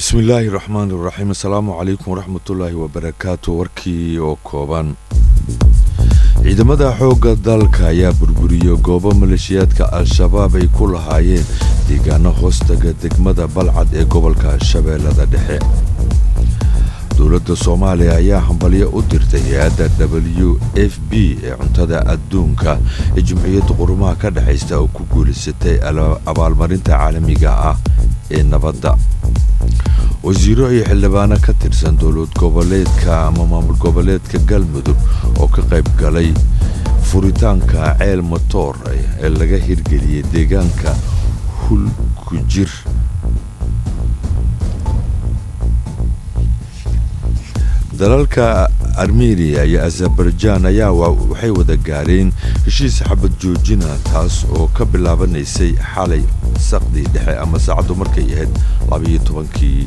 bismillaahi raxmaani raxiim asalaamu calaykum waraxmatullaahi wabarakaatu warkii oo kooban ciidamada xoogga dalka ayaa burburiyey goobo maleeshiyaadka al-shabaab ay ku lahaayeen deegaano hoostaga degmada balcad ee gobolka shabeellada dhexe dowladda soomaaliya ayaa hambalyo u dirtay hay-adda w f b ee cuntada adduunka ee jumciyadda qurumaha ka dhexaysta oo ku guulaysatay abaalmarinta caalamiga ah ee nabadda wasiiro iyo xildhibaano ka tirsan dowlad goboleedka ama maamul goboleedka galmudug oo ka qayb galay furitaanka ceel motoor ee laga hirgeliyey deegaanka hulkujir dalalka armeniya iyo azerbaijan ayaa waxay wada gaareen heshiis xabad joojina taas oo ka bilaabanaysay xalay saqdii dhexe ama saacaddu markay ahayd labayo tobankii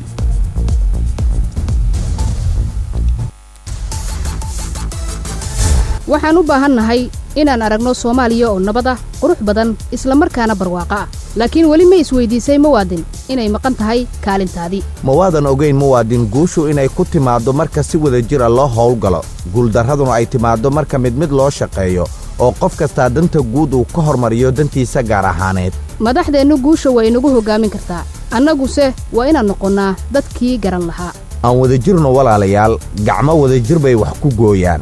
waxaan u baahannahay inaan aragno soomaaliya oo nabad ah qurux badan isla markaana barwaaqo ah laakiin weli ma isweydiisay muwaadin inay maqan tahay kaalintaadii ma waadan ogayn muwaadin guushu inay ku timaaddo marka si wada jira loo howlgalo guuldarraduna ay timaaddo marka mid mid loo shaqeeyo oo qof kastaa danta guud uu ka hormariyo dantiisa gaar ahaaneed madaxdeennu guusha waa inagu hoggaamin kartaa annaguse waa inaan noqonnaa dadkii garan lahaa aan wadajirno walaalayaal gacmo wadajir bay wax ku gooyaan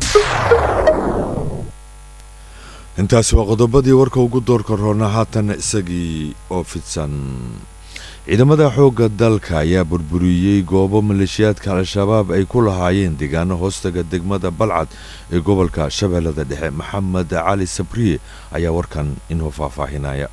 intaasi waa qodobadii warka ugu doorka roona haatan isagii oo fidsan ciidamada xoogga dalka ayaa burburiyey goobo maleeshiyaadka al-shabaab ay ku lahaayeen deegaano hoostaga degmada balcad ee gobolka shabeellada dhexe maxamed cali sabriye ayaa warkan inoo faahfaahinaya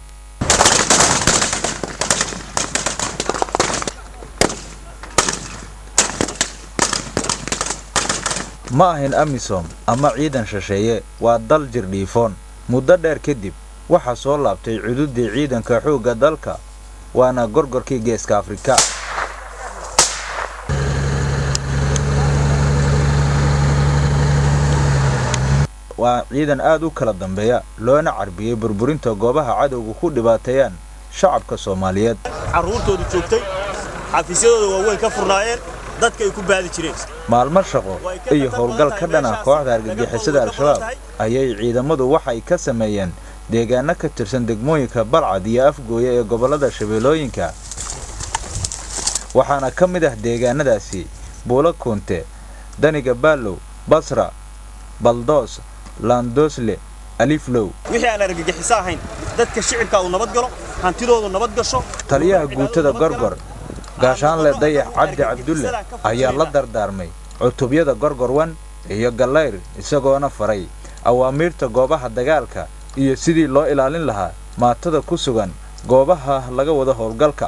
ma ahin amisom ama ciidan shisheeye waa dal jirdhiifoon muddo dheer kadib waxaa soo laabtay cududdii ciidanka xoogga dalka waana gorgorkii geeska afrika waa ciidan aad u kala dambeeya loona carbiyey burburinta goobaha cadowga ku dhibaateeyaan shacabka soomaaliyeed carruurtoodu joogtay xafiisyadooda waaweyn ka furnaayeen dadka ay ku baadi jireen maalmo shaqo iyo howlgal ka dhana kooxda argagixisada al-shabaab ayay ciidamadu waxay ka sameeyeen deegaano ka tirsan degmooyinka balcad iyo afgooya ee gobollada shabeellooyinka waxaana ka mid ah deegaanadaasi buulo kuunte daniga baallow basra baldoos laandoosle aliflow wixii aan argagixiso ahayn dadka shicibka uu nabad galo hantidoodu nabad gasho taliyaha guutada gorgor gaashaanle dayax cabdi cabdulle ayaa la dardaarmay cutubyada gorgorwan iyo gallayr isagoona faray awaamiirta goobaha dagaalka iyo sidii loo ilaalin lahaa maatada ku sugan goobaha laga wada howlgalka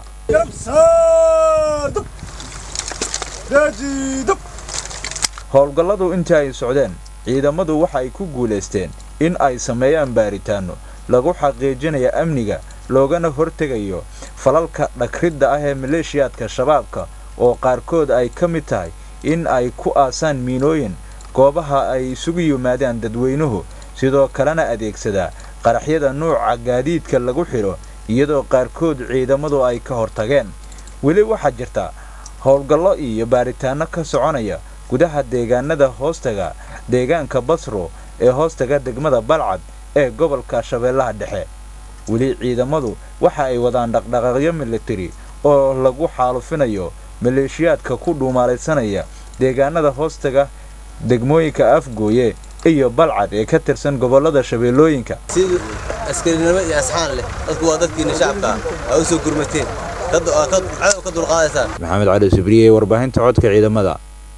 howlgalladu intii ay socdeen ciidamadu waxa ay ku guulaysteen in ay sameeyaan baaritaanno lagu xaqiijinaya amniga loogana hortegayo falalka dhagridda ah ee maleeshiyaadka shabaabka oo qaarkood ay ka mid tahay in ay ku aasaan miinooyin goobaha ay isugu yimaadaan dadweynuhu sidoo kalena adeegsadaa qaraxyada nuuca gaadiidka lagu xidho iyadoo qaarkood ciidamadu ay ka hortageen weli waxaa jirta howlgallo iyo baaritaanno ka soconaya gudaha deegaanada hoostaga deegaanka basro ee hoostaga degmada balcad ee gobolka shabeellaha dhexe weli ciidamadu waxa ay wadaan dhaqdhaqaaqyo militari oo lagu xaalufinayo maleeshiyaadka ku dhuumaalaysanaya deegaanada hoostaga degmooyinka afgooye iyo balcad ee ka tirsan gobollada shabeellooyinka si askarinimo iyo asxaan leh dadku waa dadkiina shacabka aa u soo gurmateen dad cadow ka dulqaadaysaan maxamed cali sibriye warbaahinta codka ciidamada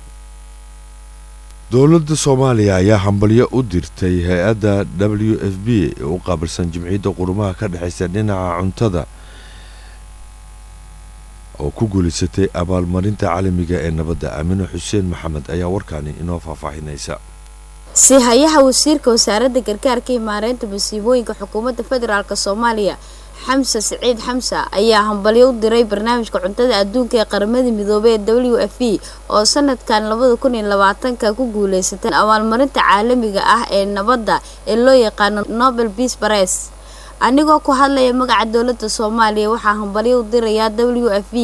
dowladda soomaaliya ayaa hambalyo u dirtay hay-adda w f b ee u qaabilsan jimciyadda qurumaha ka dhexaysa dhinaca cuntada oo ku guulaysatay abaalmarinta caalamiga ee nabadda aamine xuseen maxamed ayaa warkaani inoo faahfaahinaysa si hayaha wasiirka wasaaradda gargaarka iyo maareynta masiibooyinka xukuumadda federaalk soomaaliya xamse siciid xamsa ayaa hambalyo u diray barnaamijka cuntada adduunka ee qaramada midoobey ee w f e oo sanadkan labada kun iyo labaatanka ku guuleysatay abaalmarinta caalamiga ah ee nabadda ee loo yaqaano nobel peace prize anigoo ku hadlaya magaca dowladda soomaaliya waxaa hambalyo u dirayaa w f e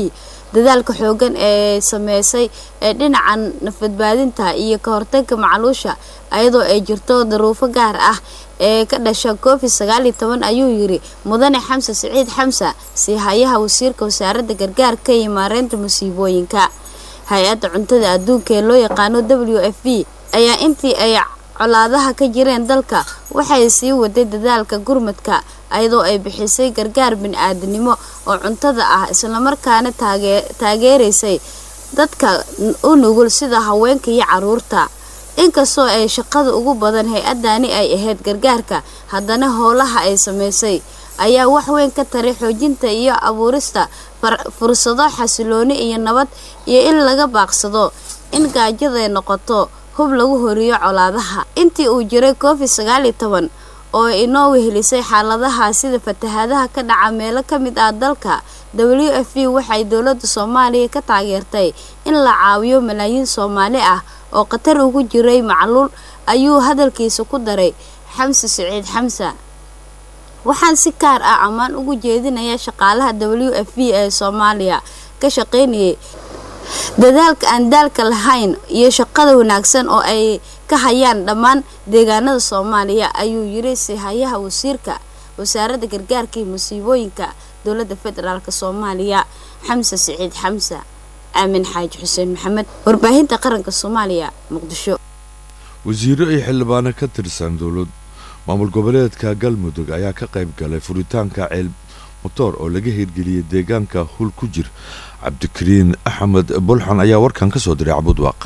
dadaalka xoogan ee sameysay ee dhinacan nafbadbaadinta iyo ka hortagga macaluusha ayadoo ay jirto daruufo gaar ah ee ka dhasha covid sagaal iyo toban ayuu yiri mudane xamse siciid xamsa siihayaha wasiirka wasaaradda gargaarka iyo maareynta musiibooyinka hay-adda cuntada adduunka ee loo yaqaano w f b ayaa intii ay colaadaha ka jireen dalka waxay sii waday dadaalka gurmadka ayadoo ay bixisay gargaar bini-aadanimo oo cuntada ah islamarkaana taageeraysay dadka u nugul sida haweenka iyo caruurta inkastoo ay shaqada ugu badan hay-adani ay ahayd gargaarka haddana howlaha ay sameysay ayaa wax weyn ka taray xoojinta iyo abuurista fursado xasilooni iyo nabad iyo in laga baaqsado in gaajaday noqoto hub lagu horiyo colaadaha intii uu jiray covid sagaal iyo toban oo inoo wehelisay xaaladaha sida fatahaadaha ka dhaca meelo ka mid ah dalka w f b waxay dowladda soomaaliya ka taageertay in la caawiyo malaayiin soomaali ah oo khatar ugu jiray macluul ayuu hadalkiisa ku daray xamse siciid xamsa waxaan si gaar ah ammaan ugu jeedinayaa shaqaalaha w f b ee soomaaliya ka shaqaynayay dadaalka aan daalka lahayn iyo shaqada wanaagsan oo ay ka hayaan dhammaan deegaanada soomaaliya ayuu yiri sihayaha wasiirka wasaaradda gargaarka iyo musiibooyinka dowladda federaalk soomaaliya xamse siciid xamsa aamin xaaji xuseen maxamed warbaahinta qaranka soomaaliya muqdisho wasiiro iyo xildhibaano ka tirsan dowlad maamul goboleedka galmudug ayaa ka qayb galay furitaanka ceel motoor oo laga hirgeliyey deegaanka hul ku jir cabdikariin axmed bulxan ayaa warkan ka soo diray cabudwaaq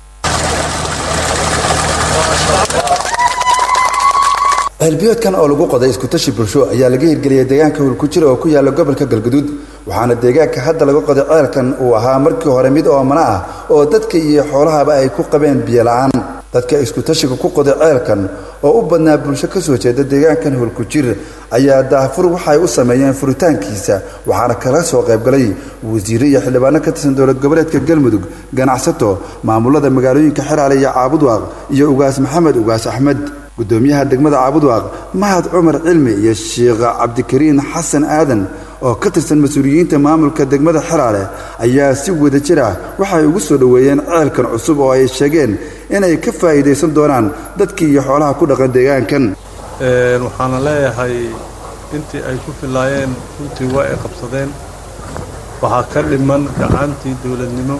ceelbiyoodkan oo lagu qoday iskutashi bulsho ayaa laga hirgeliyey deegaanka hulkujira oo ku yaala gobolka galguduud waxaana deegaanka hadda laga qoday ceelkan uu ahaa markii hore mid oomana ah oo dadka iyo xoolahaba ay ku qabeen biyola-aan dadka iskutashiga ku qoday ceelkan oo u badnaa bulsho ka soo jeeda deegaankan hulkujir ayaa daafur waxay u sameeyeen furitaankiisa waxaana kala soo qaybgalay wasiire iyo xildhibaano ka tirsan dowlad goboleedka galmudug ganacsato maamulada magaalooyinka xeraale iyo caabudwaaq iyo ugaas maxamed ugaas axmed gudoomiyaha degmada caabudwaaq mahad cumar cilmi iyo sheekh cabdikariin xasan aadan oo ka tirsan mas-uuliyiinta maamulka degmada xeraale ayaa si wada jir ah waxay ugu soo dhoweeyeen ceelkan cusub oo ay sheegeen inay ka faa'iidaysan doonaan dadkii iyo xoolaha ku dhaqan deegaankan waxaana leeyahay intii ay ku filaayeen runtii waa ay qabsadeen waxaa ka dhiman gacantii dowladnimo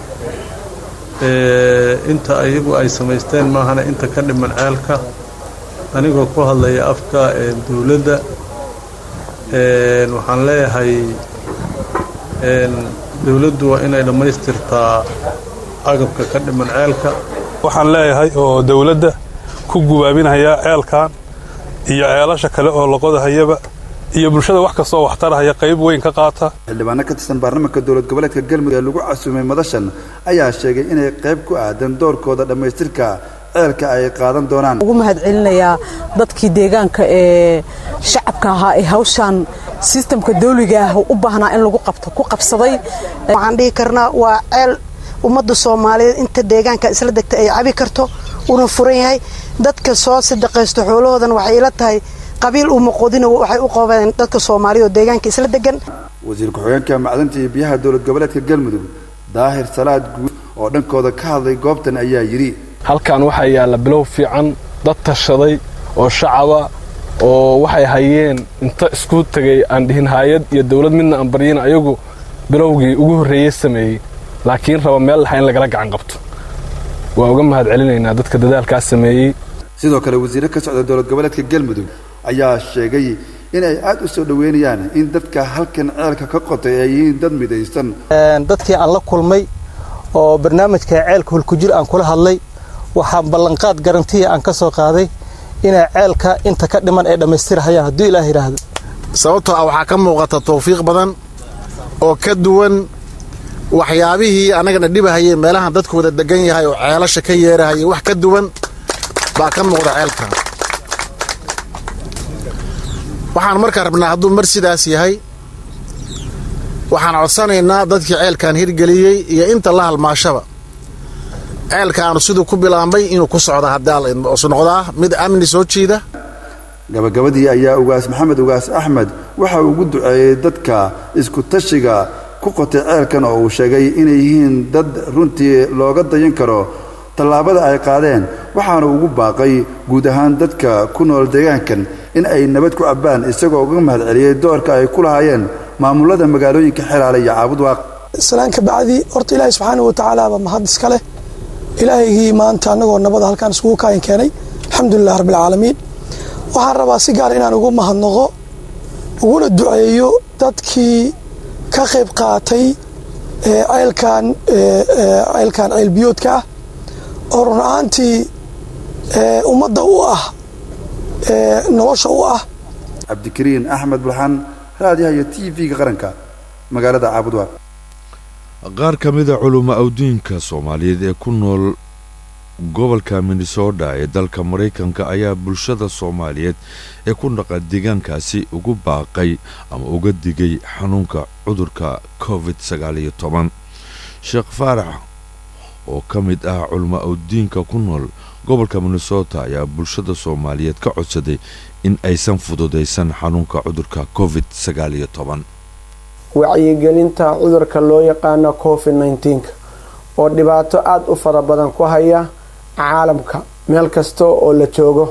inta ayagu ay samaysteen maahana inta ka dhiman ceelka anigoo ku hadlaya afka dowladda waxaan leeyahay dowladdu waa inay dhammaystirtaa agabka ka dhiman ceelka waxaan leeyahay oo dowladda ku gubaabinaya ceelkan iyo ceelasha kale oo laqodahayaba iyo bulshada wax kastoo waxtarahaya qayb weyn ka qaata xildhibaano ka tirsan baarlamaanka dowlad goboleedka galmudug ee lagu casuumay madashan ayaa sheegay inay qayb ku aadan doorkooda dhammaystirka ceelka ay qaadan doonaan ugu mahadcelinayaa dadkii deegaanka ee shacabka ahaa ee hawshan sistamka dawliga ah u baahnaa in lagu qabto ku qabsaday waxaan dhihi karnaa waa ceel ummadda soomaaliyeed inta deegaanka isla degta ay cabi karto una furan yahay dadka soo sadaqaysto xoolahoodan waxay ila tahay qabiil uma qodina waxay u qabeen dadka soomaaliya oo deegaanka isla degan wasiir ku-xigeenka macdanta iyo biyaha dowlad goboleedka galmudug daahir salaad guud oo dhankooda ka hadlay goobtan ayaa yidhi halkan waxaa yaalla bilow fiican dad tashaday oo shacaba oo waxay hayeen inta isku tegay aan dhihin haayad iyo dawlad midna aan baryin ayagu bilowgii ugu horreeyey sameeyey laakiin raba meel laxa in lagala gacan qabto waa uga mahad celinaynaa dadka dadaalkaas sameeyey sidoo kale wasiire ka socda dowlad goboleedka galmudug ayaa sheegay in ay aad u soo dhoweynayaan in dadka halkan ceelka ka qotay ay yihiin dad midaysan dadkii aan la kulmay oo barnaamijka ceelka hulkujir aan kula hadlay waxaan ballanqaad garantiya aan ka soo qaaday inay ceelka inta ka dhiman ay dhammaystirhayaan hadduu ilaah yidhaahdo sababtoo ah waxaa ka muuqata tawfiiq badan oo ka duwan waxyaabihii annagana dhibahayay meelahan dadku wada degan yahay oo ceelasha ka yeerahayay wax ka duwan baa ka muuqda ceelka waxaan markaa rabnaa hadduu mar sidaas yahay waxaan codsanaynaa dadkii ceelkan hirgeliyey iyo inta la halmaashaba ceelkaanu siduu ku bilaambay inuu ku socda haddaasu noqdaa mid amni soo jiida gabagabadii ayaa ugaas maxamed ugaas axmed waxa uu ugu duceeyey dadka isku tashiga ku qotay ceelkan oo uu sheegay inay yihiin dad runtii looga dayan karo tallaabada ay qaadeen waxaana ugu baaqay guud ahaan dadka ku nool deegaankan in ay nabad ku cabbaan isagoo uga mahad celiyey doorka ay ku lahaayeen maamulada magaalooyinka xelaale iyo caabudwaaq islaan ka bacdi horta ilaahay subxaana wa tacaalaaba mahad iska leh ilaahaygii maanta annagoo nabada halkaan iskugu kaayin keenay alxamdulilah rabbilcaalamiin waxaan rabaa si gaar inaan ugu mahadnaqo uguna duceeyo dadkii ka qayb qaatay ceelkan ceelkan ceelbiyoodka ah oo run ahaantii ummadda u ah nolosha u ah cabdikariin axmed bulxan raadiyaha iyo t v-ga qaranka magaalada caabudwaaq qaar ka mida culummo awdiinka soomaaliyeed ee ku nool gobolka minnesota ee dalka maraykanka ayaa bulshada soomaaliyeed ee ku dhaqan deegaankaasi ugu baaqay ama uga digay xanuunka cudurka covid sagaaliyo toban sheekh faarax oo ka mid ah culummo awdiinka ku nool gobolka minnesota ayaa bulshada soomaaliyeed ka codsaday in aysan fududaysan xanuunka cudurka covid sagaaliyo toban wacyigelinta cudurka loo yaqaano covid nneteen-ka oo dhibaato aada u fara badan ku haya caalamka meel kasta oo la joogo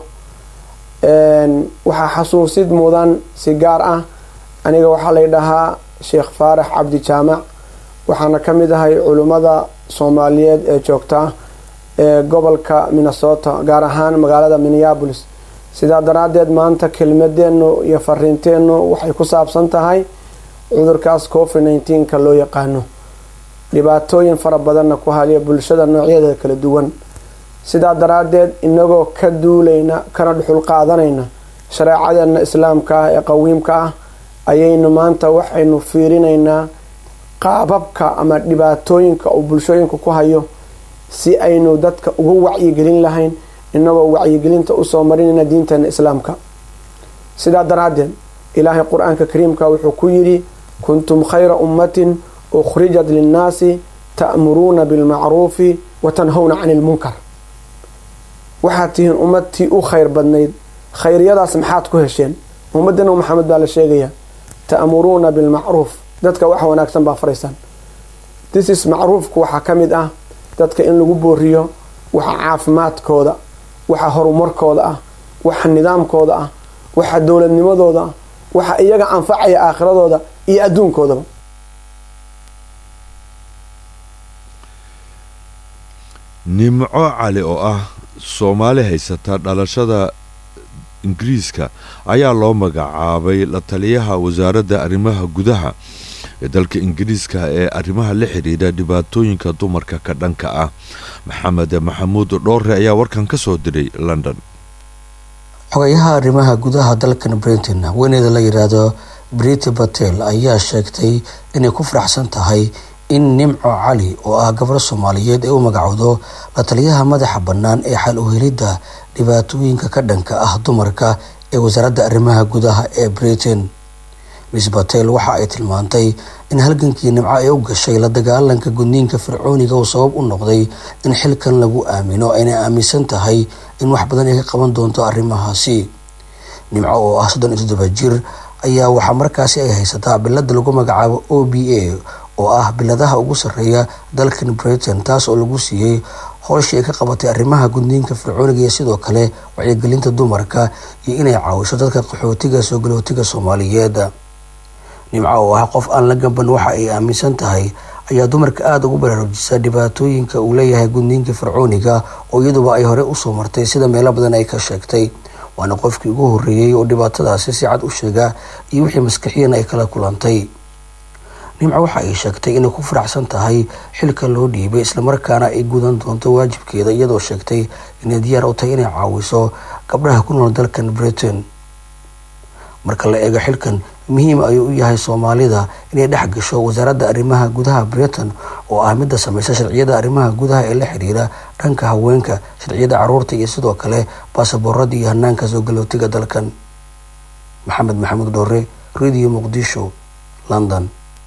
waxaa xasuusid mudan si gaar ah aniga waxaa lay dhahaa sheekh faarax cabdi jaamac waxaana ka mid ahay culimmada soomaaliyeed ee joogta ee gobolka minnesota gaar ahaan magaalada minneabolis sidaa daraaddeed maanta kelmadeennu iyo fariinteennu waxay ku saabsan tahay cudurkaas covid nneteen-ka loo yaqaano dhibaatooyin fara badanna ku haliya bulshada noocyadeeda kala duwan sidaa daraaddeed inagoo ka duulayna kana dhuxul qaadanayna shareecadeenna islaamka ah ee qawiimka ah ayaynu maanta waxaynu fiirinaynaa qaababka ama dhibaatooyinka uu bulshooyinka ku hayo si aynu dadka uga wacyigelin lahayn inagoo wacyigelinta usoo marinayna diinteena islaamka sidaa daraaddeed ilaahay qur-aanka kariimka wuxuu ku yidhi kuntum khayra ummatin ukhrijat linnaasi ta'muruuna bilmacruufi wa tanhowna cani ilmunkar waxaad tihiin ummadtii u khayr badnayd khayryadaas maxaad ku hesheen ummadana maxamed baa la sheegayaa ta'muruuna bilmacruuf dadka wax wanaagsan baa faraysaan thisis macruufku waxaa ka mid ah dadka in lagu booriyo waxa caafimaadkooda waxa horumarkooda ah waxa nidaamkooda ah waxa dowladnimadooda ah waxa iyaga anfacaya aakhiradooda iyo adduunkoodaba nimco cali oo ah soomaali haysata dhalashada ingiriiska ayaa loo magacaabay la taliyaha wasaaradda arrimaha gudaha ee dalka ingiriiska ee arrimaha la xidhiidha dhibaatooyinka dumarka ka dhanka ah maxamed maxamuud dhoore ayaa warkan ka soo diray london xogayaha arrimaha gudaha dalkan britain haweeneyda la yidhaahdo briti batel ayaa sheegtay inay ku faraxsan tahay in nimco cali oo ah gabar soomaaliyeed ee u magacowdo la taliyaha madaxa bannaan ee xal u helidda dhibaatooyinka ka dhanka ah dumarka ee wasaaradda arrimaha gudaha ee britain miss batel waxa ay tilmaantay in halgankii nimco ay u gashay la dagaalanka gudniinka fircooniga uu sabab u noqday in xilkan lagu aamino aynay aaminsan tahay in wax badan ay ka qaban doonto arrimahaasi nimco oo ah soddon iyo toddoba jir ayaa waxaa markaasi ay haysataa bilada lagu magacaabo o b a oo ah biladaha ugu sarreeya dalkan britain taas oo lagu siiyey howshii ay ka qabatay arrimaha gudniinka fircooniga iyo sidoo kale wacyigelinta dumarka iyo inay caawiso dadka qaxootiga soo galootiga soomaaliyeed nimco oo ah qof aan la gaban waxa ay aaminsan tahay ayaa dumarka aada ugu baraarujisa dhibaatooyinka uu leeyahay gudniinka fircooniga oo iyaduba ay hore usoo martay sida meelo badan ay ka sheegtay waana qofkii ugu horreeyey oo dhibaatadaasi si cad u sheega iyo wixii maskaxiyan ay kala kulantay nimco waxa ay sheegtay inay ku faraxsan tahay xilka loo dhiibay islamarkaana ay gudan doonto waajibkeeda iyadoo sheegtay inay diyaar u tahay inay caawiso gabdhaha ku nool dalkan britain marka la eego xilkan muhiim ayuu u yahay soomaalida inay dhex gasho wasaaradda arrimaha gudaha britain oo ah midda sameysa sharciyada arrimaha gudaha ee la xiriira dhanka haweenka sharciyada caruurta iyo sidoo kale baasaboorada iyo hanaanka soo galootiga dalkan maxamed maxamuud dhoore radio muqdisho london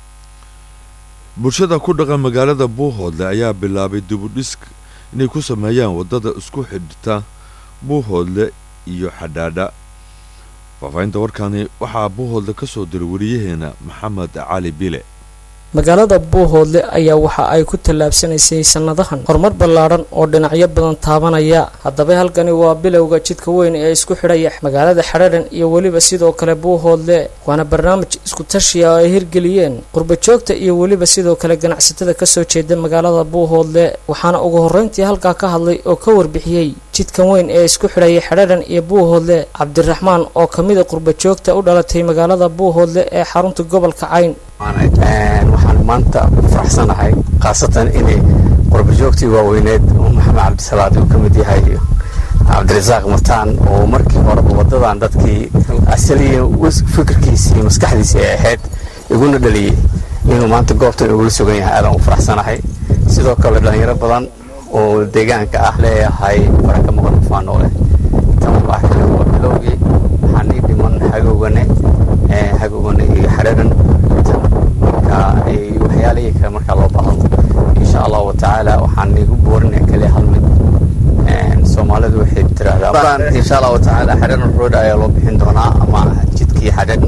bulshada ku dhaqan magaalada buuhoodle ayaa bilaabay dibudhis inay ku sameeyaan waddada isku xidhta buuhoodle iyo xadhaadha faafahinta warkani waxaa buuhoodle ka soo diray wariyaheena maxamed cali bile magaalada buuhoodle ayaa waxa ay ku tallaabsanaysay sannadahan horumar ballaadhan oo dhinacyo badan taabanaya haddaba halkani waa bilowga jidka weyn ee isku xidhaya magaalada xadhaadhan iyo weliba sidoo kale buuhoodle waana barnaamij isku tashiya oo ay hirgeliyeen qurbajoogta iyo weliba sidoo kale ganacsatada kasoo jeeda magaalada buuhoodle waxaana ugu horreyntii halkaa ka hadlay oo ka warbixiyey jidkan weyn ee isku xidhaya xadhaadhan iyo buuhoodle cabdiraxmaan oo ka mida qurbajoogta u dhalatay magaalada buuhoodle ee xarunta gobolka cayn waxaan maanta ku faraxsanahay khaasatan inay qurbajoogtii waaweyneed oo maxamed cabdisalaad uu ka mid yahay cabdirasaaq mataan oo markii horeba wadadan dadkii asaliya fikirkiisii iyo maskaxdiisii ay ahayd iguna dhaliyey inuu maanta goobtan igula sugan yahay aadaan u faraxsanahay sidoo kale dhalinyaro badan oo deegaanka ah leeyahay baraka maqan ufaanoo leh tan waa kale waa bilowgii waxaan ii dhiman hagowgane hagowgane iyo xadharan marka waxyaalihii kale markaa loo baahdo insha allahu watacaala waxaan igu boorinaya kaliya hal mid soomaalidu waxay tiraahdaa insha allahu watacaala xadharan road ayaa loo bixin doonaa ama jidkii xadharan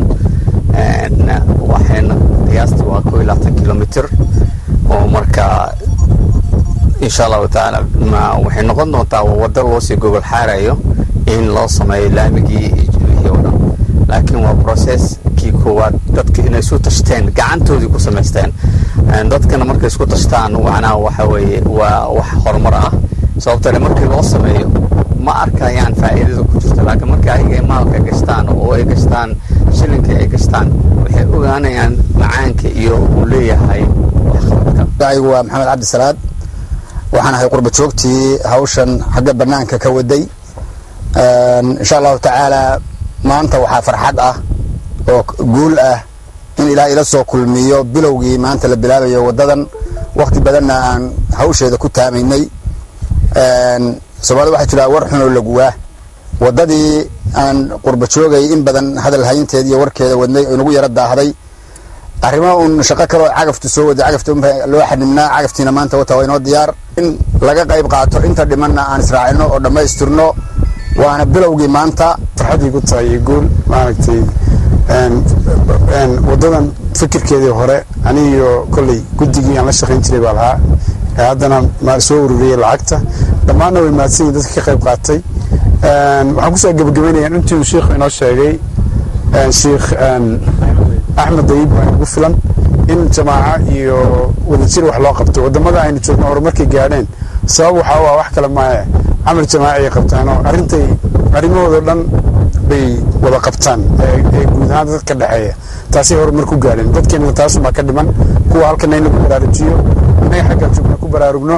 waxayna qiyaastii waa koo iyo labaatan kilomitr oo marka insha allahu tacaala waxay noqon doontaa waddo loo sii gogol xaarayo in loo sameeyo laamigii wixii oo dhan laakiin waa process kii koowaad dadka inay isu tashteen gacantoodii ku samaysteen dadkana markay isku tashtaan macnaha waxa weeye waa wax horumar ah sababtoo markii loo sameeyo ma arkayaan faa'iidada ku jirta laakiin markii ayaga ay maalka gashtaan oo ay gashtaan shilinkii ay gashtaan waxay ogaanayaan macaanka iyo uu leeyahay waxqabadka aygu waa maxamed cabdisalaad waxaan ahay qurba joogtii hawshan xagga bannaanka ka waday insha allahu tacaala maanta waxaa farxad ah oo guul ah in ilaah ila soo kulmiyo bilowgii maanta la bilaabayo waddadan wakhti badanna aan hawsheeda ku taamaynay soomaalida waxaa jira war xunoo laguwaa waddadii aan qurba joogay in badan hadal hayinteeda iyo warkeeda wadnay oo inagu yaro daahday arrimo uun shaqo kaloo cagaftu soo waday cagafta unba loo xanibnaa cagaftiina maanta wata waa inoo diyaar in laga qayb qaato inta dhimanna aan israacino oo dhammaystirno waana bilowgii maanta farxaddii ku tahay iyo guul maaragtay waddadan fikirkeedii hore anigiyo kolley guddigii aan la shaqayn jiray baa lahaa ee haddana ma soo ururiyey lacagta dhammaanna way mahadsan yihin dadka ka qayb qaatay waxaan kusoo gebagabeynaya intii uu sheikhu inoo sheegay sheikh axmed dayib waa inagu filan in jamaaca iyo wadajir wax loo qabto wadamada aynu joogno horumarkay gaadheen sabab waxaa u ah wax kale maahe camal jamaaci ay qabtaanoo arrintay arrimahooda dhan bay wada qabtaan ee guud ahaan dadka dhexeeya taasay horumar ku gaadheen dadkeenna taasumaa ka dhiman kuwa halkana in lagu baraarujiyo innaga xaggan joogna ku baraarugno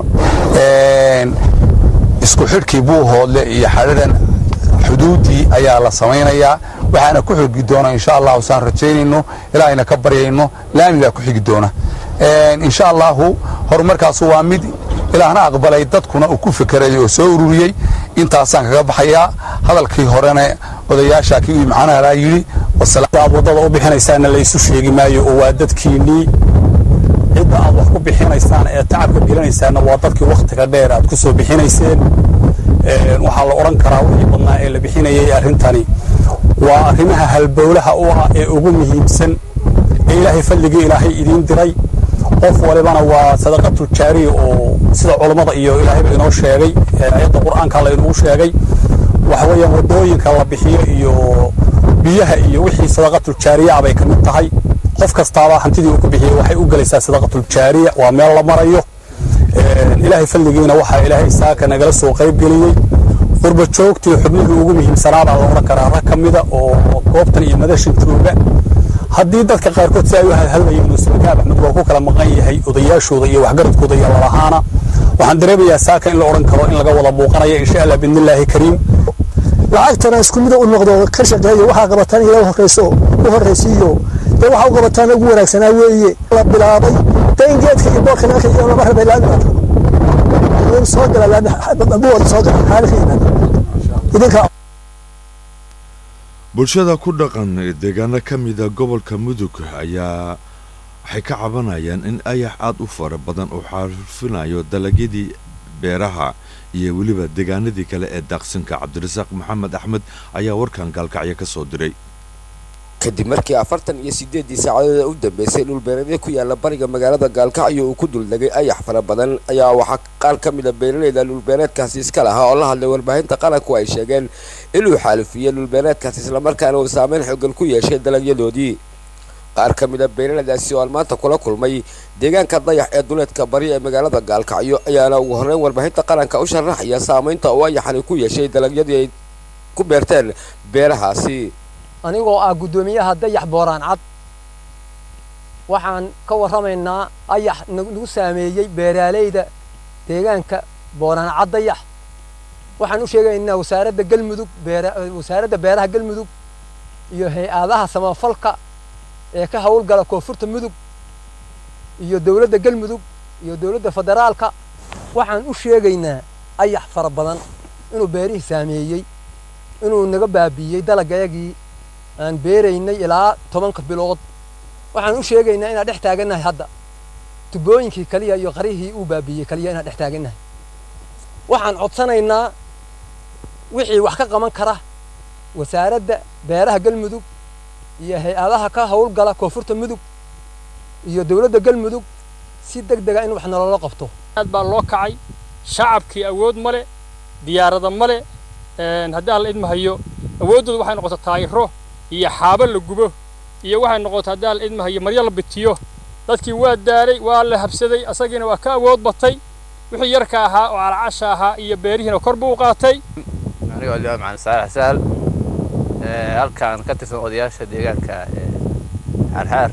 isku xidhkii buuhoodle iyo xadhadan xuduuddii ayaa la samaynayaa waxaana ku xigi doona insha allahu saan rajaynayno ilaahayna ka baryayno laamigaa ku xigi doona insha allahu horumarkaasu waa mid ilaahna aqbalay dadkuna uu ku fekeray oo soo ururiyey intaasaan kaga baxayaa hadalkii horena odayaasha kii uu macnaha laa yidhi aad waddada u bixinaysaanna laysu sheegi maayo oo waa dadkiinnii cidda aad wax ku bixinaysaan ee tacabka gelinaysaanna waa dadkii wakhtiga dheer aad ku soo bixinayseen waxaa la odhan karaa wixii badnaa ee la bixinayay arrintani waa arrimaha halbowlaha u ah ee ugu muhiimsan ee ilaahay fadligii ilaahay idiin diray qof walibana waa sadaqatul jaariya oo sida culammada iyo ilaahayba inoo sheegay ayadda qur'aanka la inoogu sheegay waxa weeyaan waddooyinka la bixiyo iyo biyaha iyo wixii sadaqatul jaariya bay ka mid tahay qof kastaaba hantidii uu ku bixiyey waxay u gelaysaa sadaqatul jaariya waa meel la marayo ilaahay fadligiina waxaa ilaahay saaka nagala soo qayb geliyey qurba joogtii xubnihii ugu muhiimsanaabaa la odhan karaa rag ka mida oo goobtan iyo madashan jooga haddii dadka qaarkood si ay u hadhadlayeen oo sulkaab axmed waa ku kala maqan yahay odayaashooda iyo waxgaradkooda iyo lalahaana waxaan dareemayaa saaka in la odhan karo in laga wada muuqanayo insha allah biidnillaahi kariim lacagtana isku mida u noqdo ka shaqeeyo waxaa qabataan ila horeyso u horeysiiyo dee waxaa u qabataan ugu wanaagsanaa weeye la bilaabay dee in geedka iyo boorka naanka iyo lama rabay laami soo gala laami soo gala xaalihiina idinka bulshada ku dhaqan deegaano ka mida gobolka mudug ayaa waxay ka cabanayaan in ayax aad u fara badan uu xaarfinayo dalagyadii beeraha iyo weliba deegaanadii kale ee daaqsinka cabdirasaaq maxamed axmed ayaa warkan gaalkacyo ka soo diray kadib markii afartan iyo sideedii saacadood u dambeysay dhulbeereedya ku yaala bariga magaalada gaalkacyo uu ku duldegay ayax fara badan ayaa waxaa qaar ka mid a beeraleyda dhulbeereedkaasi iska lahaa oo la hadlay warbaahinta qaranku ay sheegeen inuu xaalufiyey dhulbeereedkaasi islamarkaana uu saameyn xoogan ku yeeshay dalagyadoodii qaar ka mid a beeraleydaasi oo aan maanta kula kulmay deegaanka dayax ee duleedka bari ee magaalada gaalkacyo ayaana ugu horreyn warbaahinta qaranka u sharaxaya saameynta uu ayaxani ku yeeshay dalagyadii ay ku beerteen beerahaasi anigoo ah guddoomiyaha dayax booraan cad waxaan ka warramaynaa ayax nagu saameeyey beeraaleyda deegaanka booraan cad dayax waxaan u sheegaynaa wasaaradda galmudug wasaaradda beeraha galmudug iyo hay-adaha samafalka ee ka howlgala koonfurta mudug iyo dowladda galmudug iyo dowladda federaalka waxaan u sheegaynaa ayax fara badan inuu beerihii saameeyey inuu naga baabiiyey dalagayagii aan beeraynay ilaa tobanka bilood waxaan u sheegaynaa inaan dhex taagannahay hadda tubooyinkii kaliya iyo qarihii uu baabiiyey kaliya inaan dhex taagannahay waxaan codsanaynaa wixii wax ka qaban kara wasaaradda beeraha galmudug iyo hay-adaha ka howlgala koonfurta mudug iyo dowladda galmudug si deg dega in wax nololo qabto aad baa loo kacay shacabkii awood ma le diyaarada ma le haddii aan la idmahayo awooddooda waxay noqota taayiro iyo xaabo la gubo iyo waxay noqota haddii aan la idmahayo maryo la bitiyo dadkii waa daalay waa la habsaday asagiina waa ka awood batay wixii yarka ahaa oo calacasha ahaa iyo beerihiina kor buu u qaatay anigoo limaa macalin saalax sahal halkaan ka tirsan odayaasha deegaanka xaarxaar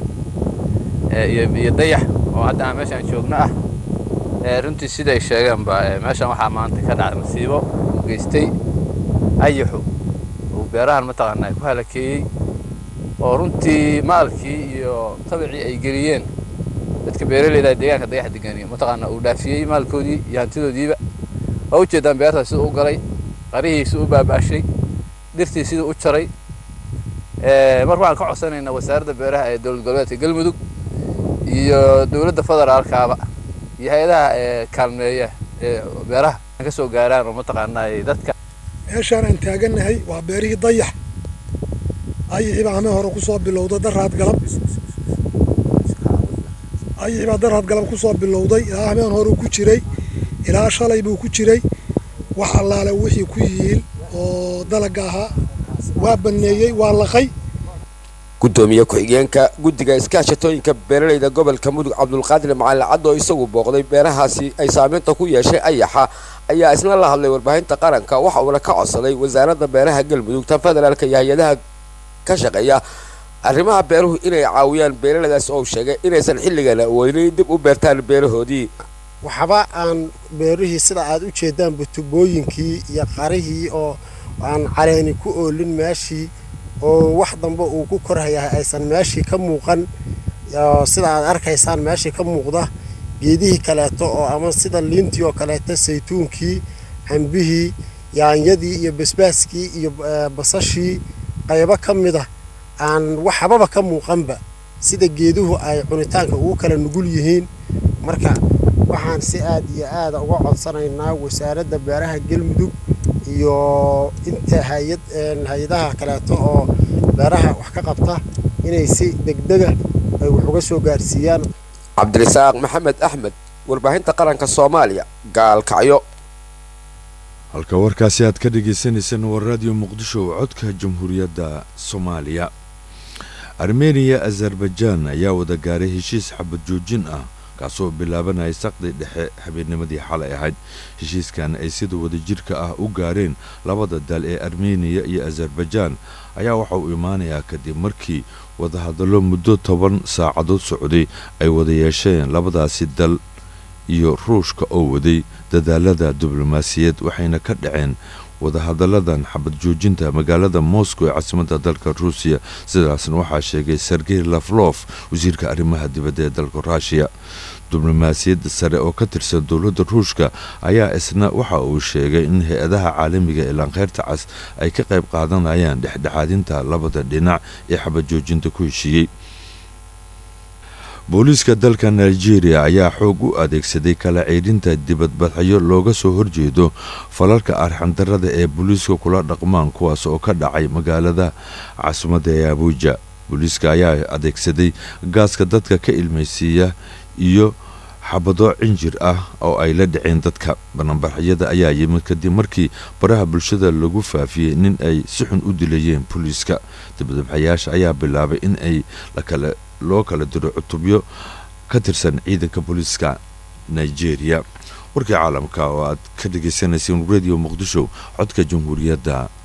iyo dayax oo hadda aan meeshaan joogno ah runtii siday sheegeenba meeshaan waxaa maanta ka dhacay masiibo uu geystay ayaxu uu beerahan mataqaanaa ku halakeeyey oo runtii maalkii iyo tabicii ay geliyeen dadka beeraleyda deegaanka dayax deganiyo mataqaanaa uu dhaafiyey maalkoodii iyo hantidoodiiba waa ujeedaan beertaas siduu u galay qarihii siduu u baabaashay dhirtii siduu u jaray marka waxaan ka codsanaynaa wasaaradda beeraha ee dowlad goboleedka galmudug iyo dowladda federaalkaaba iyo hay-adaha kaalmeeya ee beeraha ka soo gaaraan oo mataqaanaa dadka meeshaan aan taagannahay waa beerihii dayax ayixii baa hameen hore kusoo bilowday daraad galab ayixii baa daraad galab kusoo bilowday ilaa hameen hore ku jiray ilaa shalay buu ku jiray wax allaale wixii ku yihiin oo dalaga ahaa waa banneeyey waa laqay gudoomiye ku-xigeenka guddiga iskaashatooyinka beeraleyda gobolka mudug cabdulqaadir macalin cad oo isagu booqday beerahaasi ay saameynta ku yeeshay ayaxa ayaa isna la hadlay warbaahinta qaranka waxa uuna ka codsaday wasaaradda beeraha galmudug tan federaalka iyo hay-adaha ka shaqeeya arrimaha beeruhu inay caawiyaan beeraleydaas oo sheegay inaysan xilligan awoodin dib u beertaan beerahoodii waxba aan beerihii sida aad u jeedaanba tubooyinkii iyo qarihii oo aan caleeni ku oolin meeshii oo wax dambe uu ku korhayahay aysan meeshii ka muuqan sida aad arkaysaan meeshii ka muuqda geedihii kaleeto oo ama sida liintii oo kaleeto saytuunkii cambihii yaanyadii iyo basbaaskii iyo basashii qaybo ka mid ah aan waxbaba ka muuqanba sida geeduhu ay cunitaanka ugu kala nugul yihiin marka waxaan si aad iyo aada uga codsanaynaa wasaaradda beeraha galmudug iyo inta hayad hay-adaha kaleeto oo beeraha wax ka qabta inay si degdega ay wax uga soo gaarsiiyaan cabdirasaaq maxamed axmed warbaahinta qaranka soomaaliya gaalkacyo halka warkaasi aad ka dhagaysanaysaan waa raadiyo muqdisho oo codka jamhuuriyadda soomaaliya armeniya azerbaijaan ayaa wada gaaray heshiis xabad joojin ah kaasoo bilaabanaya saqdi dhexe habeennimadii xalay ahayd heshiiskan ay sida wadajirka ah u gaareen labada dal ee armeniya iyo azerbaijaan ayaa waxa uu imaanayaa kadib markii wadahadallo muddo toban saacadood socday ay wada yeesheen labadaasi dal iyo ruushka oo waday dadaalada diblomaasiyeed waxayna ka dhaceen wadahadalladan xabad joojinta magaalada moscow ee caasimadda dalka ruusiya sidaasna waxaa sheegay sergey laflof wasiirka arrimaha dibadda ee dalka ruushiya diblomaasiyadda sare oo ka tirsan dowladda ruushka ayaa isna waxa uu sheegay in hay-adaha caalamiga ee laankeyrta cas ay ka qayb qaadanayaan dhexdhexaadinta labada dhinac ee xabad joojinta ku heshiiyey booliiska dalka nigeria ayaa xoog u adeegsaday kala ceydhinta dibadbadxyo looga soo horjeedo falalka arxandarada ee booliiska kula dhaqmaan kuwaas oo ka dhacay magaalada caasimadda ee abuuja booliiska ayaa adeegsaday gaaska dadka ka ilmaysiiya iyo xabado cinjir ah oo ay la dhaceen dadka bananbaxyada ayaa yimid kadib markii baraha bulshada lagu faafiyey nin ay si xun u dilayeen booliiska dibadbaxayaasha ayaa bilaabay in ay loo kala diro cutubyo ka tirsan ciidanka booliiska nigeria warkii caalamka oo aad ka dhagaysanayseen radio muqdisho codka jamhuuriyadda